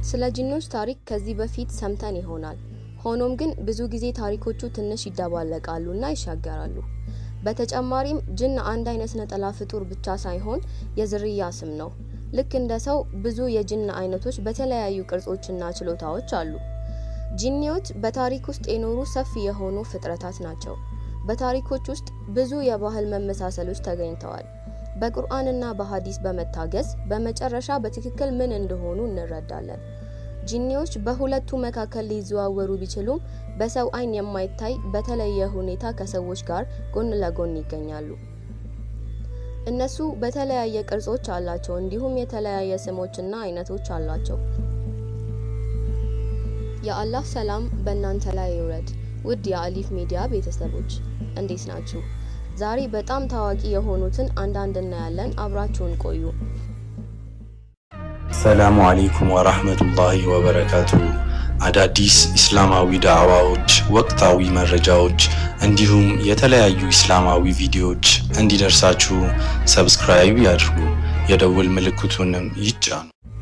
ስለ ጂኖች ታሪክ ከዚህ በፊት ሰምተን ይሆናል። ሆኖም ግን ብዙ ጊዜ ታሪኮቹ ትንሽ ይደባለቃሉ እና ይሻገራሉ። በተጨማሪም ጅን አንድ አይነት ነጠላ ፍጡር ብቻ ሳይሆን የዝርያ ስም ነው። ልክ እንደ ሰው ብዙ የጅን አይነቶች በተለያዩ ቅርጾችና ችሎታዎች አሉ። ጂኒዎች በታሪክ ውስጥ የኖሩ ሰፊ የሆኑ ፍጥረታት ናቸው። በታሪኮች ውስጥ ብዙ የባህል መመሳሰሎች ተገኝተዋል። በቁርአንና በሀዲስ በመታገዝ በመጨረሻ በትክክል ምን እንደሆኑ እንረዳለን። ጂኒዎች በሁለቱ መካከል ሊዘዋወሩ ቢችሉም በሰው አይን የማይታይ በተለየ ሁኔታ ከሰዎች ጋር ጎን ለጎን ይገኛሉ። እነሱ በተለያየ ቅርጾች አላቸው፣ እንዲሁም የተለያየ ስሞችና አይነቶች አሏቸው። የአላህ ሰላም በእናንተ ላይ ይውረድ። ውድ የአሊፍ ሚዲያ ቤተሰቦች እንዴት ናችሁ? ዛሬ በጣም ታዋቂ የሆኑትን አንዳንድ እናያለን። አብራችሁን ቆዩ። ሰላሙ አሌይኩም ወራህመቱላሂ ወበረካቱ። አዳዲስ ኢስላማዊ ዳዕዋዎች፣ ወቅታዊ መረጃዎች እንዲሁም የተለያዩ ኢስላማዊ ቪዲዮዎች እንዲደርሳችሁ ሰብስክራይብ ያድርጉ፣ የደውል ምልክቱንም ይጫኑ።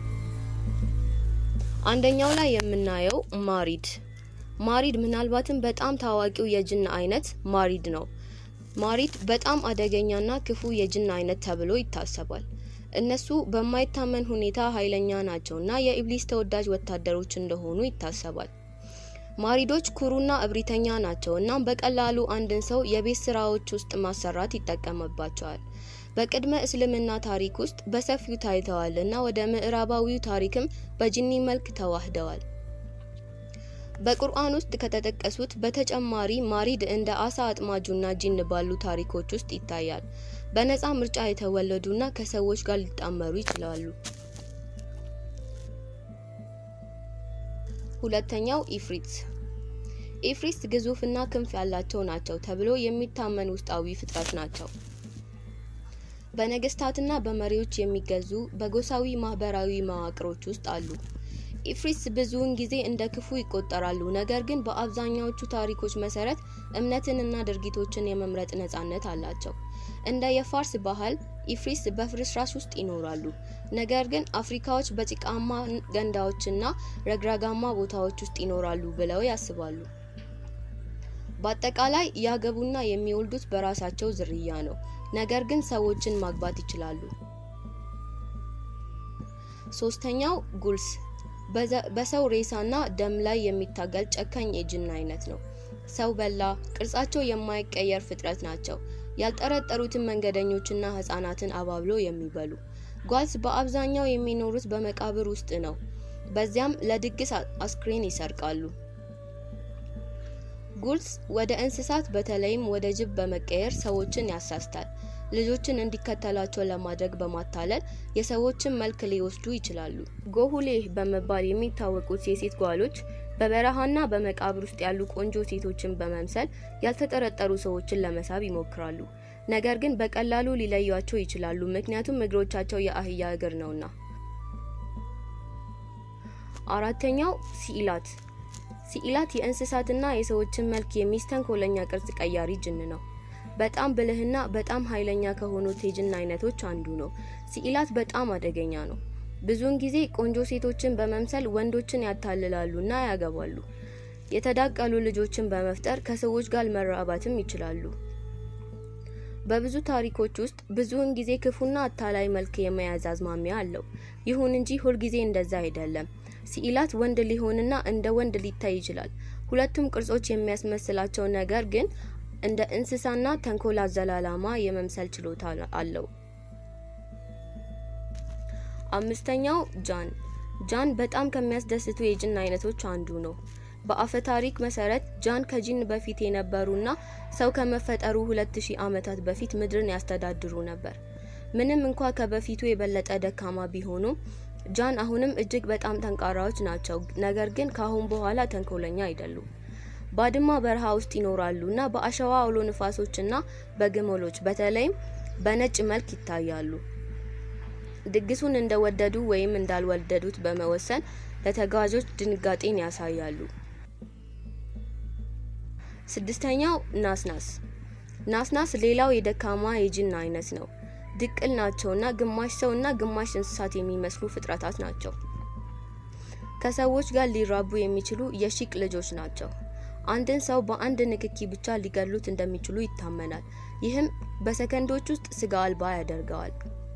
አንደኛው ላይ የምናየው ማሪድ ማሪድ ምናልባትም በጣም ታዋቂው የጅን አይነት ማሪድ ነው። ማሪድ በጣም አደገኛና ክፉ የጅን አይነት ተብሎ ይታሰባል። እነሱ በማይታመን ሁኔታ ኃይለኛ ናቸውና የኢብሊስ ተወዳጅ ወታደሮች እንደሆኑ ይታሰባል። ማሪዶች ኩሩና እብሪተኛ ናቸው። እናም በቀላሉ አንድን ሰው የቤት ስራዎች ውስጥ ማሰራት ይጠቀምባቸዋል። በቅድመ እስልምና ታሪክ ውስጥ በሰፊው ታይተዋል እና ወደ ምዕራባዊው ታሪክም በጂኒ መልክ ተዋህደዋል። በቁርአን ውስጥ ከተጠቀሱት በተጨማሪ ማሪድ እንደ አሳ አጥማጁና ጂን ባሉ ታሪኮች ውስጥ ይታያል። በነፃ ምርጫ የተወለዱና ከሰዎች ጋር ሊጣመሩ ይችላሉ። ሁለተኛው ኢፍሪት ኢፍሪት ግዙፍና ክንፍ ያላቸው ናቸው ተብሎ የሚታመን ውስጣዊ ፍጥረት ናቸው። በነገስታትና በመሪዎች የሚገዙ በጎሳዊ ማህበራዊ መዋቅሮች ውስጥ አሉ። ኢፍሪትስ ብዙውን ጊዜ እንደ ክፉ ይቆጠራሉ። ነገር ግን በአብዛኛዎቹ ታሪኮች መሰረት እምነትንና ድርጊቶችን የመምረጥ ነጻነት አላቸው። እንደ የፋርስ ባህል ኢፍሪትስ በፍርስራሽ ውስጥ ይኖራሉ። ነገር ግን አፍሪካዎች በጭቃማ ገንዳዎችና ረግረጋማ ቦታዎች ውስጥ ይኖራሉ ብለው ያስባሉ። በአጠቃላይ ያገቡና የሚወልዱት በራሳቸው ዝርያ ነው። ነገር ግን ሰዎችን ማግባት ይችላሉ። ሶስተኛው ጉልስ በሰው ሬሳና ደም ላይ የሚታገል ጨካኝ የጅን አይነት ነው። ሰው በላ፣ ቅርጻቸው የማይቀየር ፍጥረት ናቸው። ያልጠረጠሩትን መንገደኞችና ህጻናትን አባብሎ የሚበሉ ጓልስ በአብዛኛው የሚኖሩት በመቃብር ውስጥ ነው። በዚያም ለድግስ አስክሬን ይሰርቃሉ። ጉልስ ወደ እንስሳት በተለይም ወደ ጅብ በመቀየር ሰዎችን ያሳስታል። ልጆችን እንዲከተላቸው ለማድረግ በማታለል የሰዎችን መልክ ሊወስዱ ይችላሉ። ጎሁሌህ በመባል የሚታወቁት የሴት ጓሎች በበረሃና በመቃብር ውስጥ ያሉ ቆንጆ ሴቶችን በመምሰል ያልተጠረጠሩ ሰዎችን ለመሳብ ይሞክራሉ። ነገር ግን በቀላሉ ሊለዩቸው ይችላሉ፣ ምክንያቱም እግሮቻቸው የአህያ እግር ነውና። አራተኛው ሲኢላት ሲኢላት የእንስሳትና የሰዎችን መልክ የሚስተንኮለኛ ቅርጽ ቀያሪ ጅን ነው። በጣም ብልህና በጣም ኃይለኛ ከሆኑት የጅን አይነቶች አንዱ ነው። ሲኢላት በጣም አደገኛ ነው። ብዙውን ጊዜ ቆንጆ ሴቶችን በመምሰል ወንዶችን ያታልላሉና ያገባሉ። የተዳቀሉ ልጆችን በመፍጠር ከሰዎች ጋር መራባትም ይችላሉ። በብዙ ታሪኮች ውስጥ ብዙውን ጊዜ ክፉና አታላይ መልክ የመያዝ አዝማሚያ አለው። ይሁን እንጂ ሁልጊዜ እንደዛ አይደለም። ሲኢላት ወንድ ሊሆንና እንደ ወንድ ሊታይ ይችላል። ሁለቱም ቅርጾች የሚያስመስላቸው ነገር ግን እንደ እንስሳና ተንኮል አዘል ዓላማ የመምሰል ችሎታ አለው። አምስተኛው ጃን ጃን በጣም ከሚያስደስቱ የጅን አይነቶች አንዱ ነው። በአፈ ታሪክ መሰረት ጃን ከጂን በፊት የነበሩና ሰው ከመፈጠሩ ሁለት ሺህ ዓመታት በፊት ምድርን ያስተዳድሩ ነበር። ምንም እንኳ ከበፊቱ የበለጠ ደካማ ቢሆኑም ጃን አሁንም እጅግ በጣም ጠንካራዎች ናቸው። ነገር ግን ከአሁን በኋላ ተንኮለኛ አይደሉም። ባድማ በረሃ ውስጥ ይኖራሉ እና በአሸዋ አውሎ ንፋሶችና በግመሎች በተለይም በነጭ መልክ ይታያሉ። ድግሱን እንደወደዱ ወይም እንዳልወደዱት በመወሰን ለተጓዦች ድንጋጤን ያሳያሉ። ስድስተኛው ናስናስ ናስናስ ሌላው የደካማ የጅን አይነት ነው። ድቅል ናቸውና ግማሽ ሰውና ግማሽ እንስሳት የሚመስሉ ፍጥረታት ናቸው። ከሰዎች ጋር ሊራቡ የሚችሉ የሺቅ ልጆች ናቸው። አንድን ሰው በአንድ ንክኪ ብቻ ሊገሉት እንደሚችሉ ይታመናል። ይህም በሰከንዶች ውስጥ ስጋ አልባ ያደርገዋል።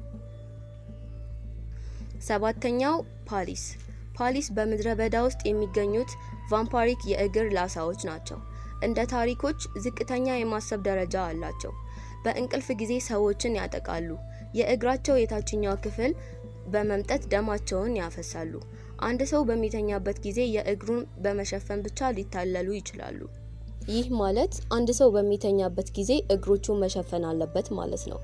ሰባተኛው ፓሊስ። ፓሊስ በምድረ በዳ ውስጥ የሚገኙት ቫምፓሪክ የእግር ላሳዎች ናቸው። እንደ ታሪኮች ዝቅተኛ የማሰብ ደረጃ አላቸው። በእንቅልፍ ጊዜ ሰዎችን ያጠቃሉ። የእግራቸው የታችኛው ክፍል በመምጠት ደማቸውን ያፈሳሉ። አንድ ሰው በሚተኛበት ጊዜ የእግሩን በመሸፈን ብቻ ሊታለሉ ይችላሉ። ይህ ማለት አንድ ሰው በሚተኛበት ጊዜ እግሮቹን መሸፈን አለበት ማለት ነው።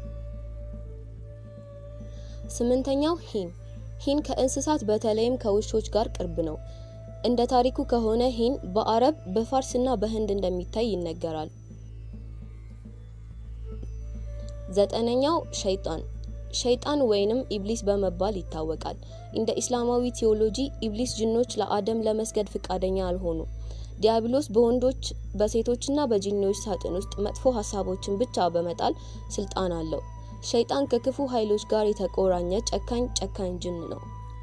ስምንተኛው ሂን። ሂን ከእንስሳት በተለይም ከውሾች ጋር ቅርብ ነው። እንደ ታሪኩ ከሆነ ሂን በአረብ በፋርስና በህንድ እንደሚታይ ይነገራል። ዘጠነኛው ሸይጣን ሸይጣን ወይንም ኢብሊስ በመባል ይታወቃል። እንደ ኢስላማዊ ቴዎሎጂ ኢብሊስ ጅኖች ለአደም ለመስገድ ፍቃደኛ አልሆኑ። ዲያብሎስ በወንዶች በሴቶችና በጂኒዎች ሳጥን ውስጥ መጥፎ ሀሳቦችን ብቻ በመጣል ስልጣን አለው። ሸይጣን ከክፉ ኃይሎች ጋር የተቆራኘ ጨካኝ ጨካኝ ጅን ነው።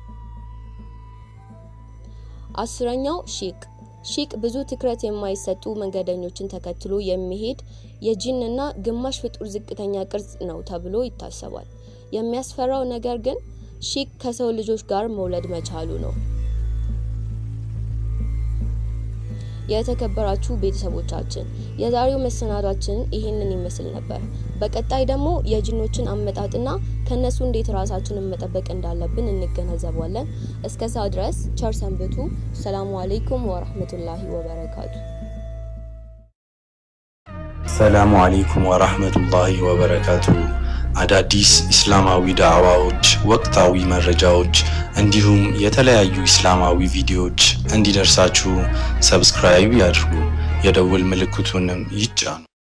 አስረኛው ሺቅ ሺቅ ብዙ ትኩረት የማይሰጡ መንገደኞችን ተከትሎ የሚሄድ የጂንና ግማሽ ፍጡር ዝቅተኛ ቅርጽ ነው ተብሎ ይታሰባል። የሚያስፈራው ነገር ግን ሺቅ ከሰው ልጆች ጋር መውለድ መቻሉ ነው። የተከበራችሁ ቤተሰቦቻችን የዛሬው መሰናዷችን ይህንን ይመስል ነበር። በቀጣይ ደግሞ የጂኖችን አመጣጥና ከነሱ እንዴት ራሳችንን መጠበቅ እንዳለብን እንገነዘባለን። እስከዛ ድረስ ቸር ሰንብቱ። ሰላሙ አለይኩም ወራህመቱላሂ ወበረካቱ። ሰላሙ አለይኩም ወራህመቱላሂ ወበረካቱ። አዳዲስ ኢስላማዊ ዳዕዋዎች፣ ወቅታዊ መረጃዎች እንዲሁም የተለያዩ ኢስላማዊ ቪዲዮዎች እንዲደርሳችሁ ሰብስክራይብ ያድርጉ፣ የደውል ምልክቱንም ይጫኑ።